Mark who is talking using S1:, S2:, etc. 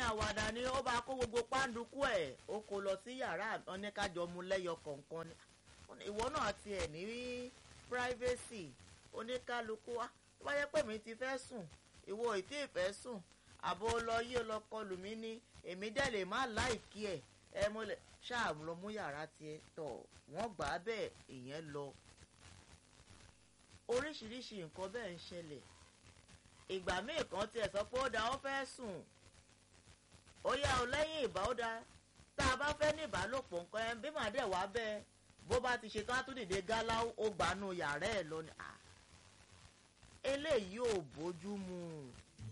S1: àwàdà ni ó bá kó gbogbo pàǹdùkú ẹ̀ ó kó lọ sí yàrá oníkájọ mu lẹ́yọ kọ̀ọ̀kan ni ìwọ náà tiẹ̀ ní privacy oníkálukú wa tó bá yẹ pé mi ti fẹ́ sùn ìwọ ì tí ì fẹ́ sùn àbò lọ yí ọ lọ kọlù mí ní èmi dẹ̀ lè má láìkí ẹ̀ ẹ mo lè ṣáà lọ mú yàrá tiẹ̀ tọ̀ wọ́n gbà á bẹ́ẹ̀ ìyẹn lọ oríṣiríṣi nǹkan bẹ́ẹ̀ ń ṣẹlẹ̀ ìgbà míì kan tiẹ̀ sọ pé ó da ó fẹ́ sùn ó yá o lẹ́yìn ìbá ó da tá a bá fẹ́ ní ìbálòpọ̀ nǹkan ẹ bí màá dẹ̀ wá bẹ́ẹ̀ bó bá ti ṣe tán á tún dìde gálá ó gbanú yàrá ẹ̀ lọ ni eléyìí ò bójú mu